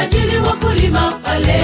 akawajiri wakulima pale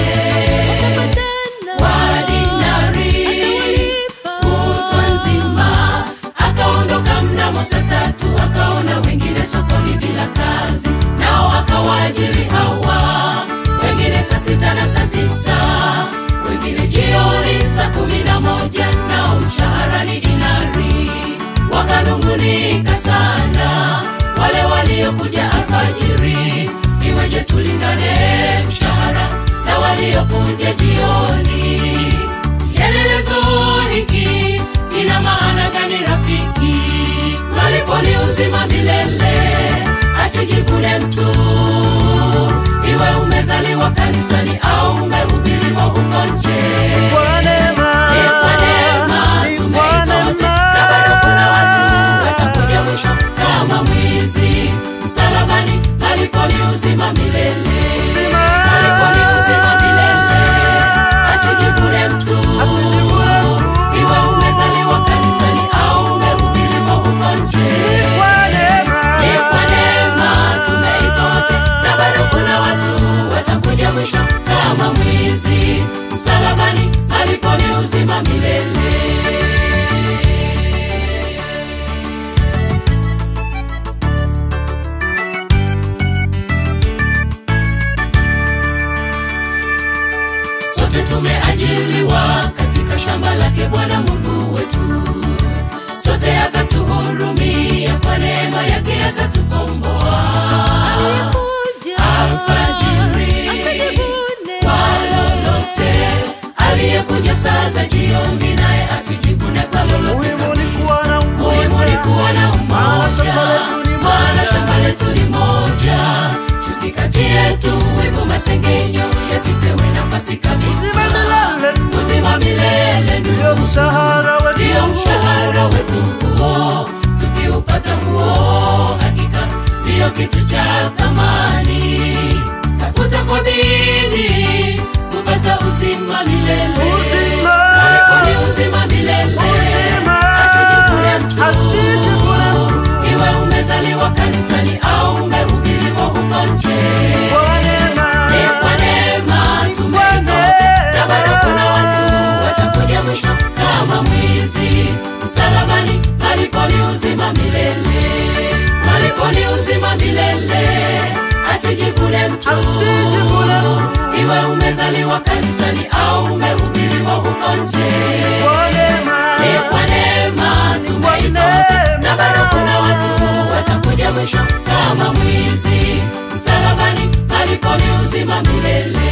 wa dinari kutwa nzima akaondoka mnamo saa tatu akaona wengine sokoni bila kazi nao akawaajiri hawa wengine saa sita na saa tisa wengine jioni saa kumi na moja nao mshahara ni dinari wakanungunika sana wale waliokuja alfajiri iweje tulingane mshahara na waliokuja jioni kielelezo hiki ina maana gani rafiki maliponi uzima milele asijivune mtu iwe umezaliwa kanisani au umehubiriwa huko nje Kwa neema, Ni kwa neema ni tumeitwa kwa wote, neema. na bado kuna watu watakuja mwisho kama mwizi msalabani maliponi uzima milele Uzima. maliponi uzima milele asijivune mtu Asijivune mtu. iwe umezaliwa kanisani au umehubiriwa huko nje Kwa neema. ni kwa neema tumeitwa wote na bado kuna watu watakuja mwisho kama mwizi msalabani maliponi uzima milele sote tumeajiriwa katika shamba lake bwana mungu wetu sote akatuhurumia kwa neema yake akatukomboa alfajiri kwa lolote aliyekuja saa za jioni naye asijivune kwa lolote Muhimu ni kuwa na kabisa. Muhimu ni kuwa na Maana shamba umoja letu ni moja. maana shamba letu ni moja chuki kati yetu wivu masengenyo yasipewe nafasi kabisa Uzima milele. uzima milele ndugu Ndio mshahara wetu. ndio mshahara wetu huo tukiupata huo hakika ndiyo kitu cha thamani tafuta kwa bidii kupata uzima milele Uzima. Marekani uzima milele Uzima. asijivune mtu Asijivune mtu. iwe umezaliwa kanisani au umehubiriwa huko nje Kwa neema. ni kwa neema Ni tumeitwa kwa wote na bado neema. kuna watu watakuja mwisho kama mwizi msalabani maliponi uzima milele maliponi uzima milele asijivune mtu Asijivune mtu. iwe umezaliwa kanisani au umehubiriwa huko nje Kwa neema. ni kwa neema tumeitwa wote na bado kuna watu watakuja mwisho kama mwizi msalabani maliponi uzima milele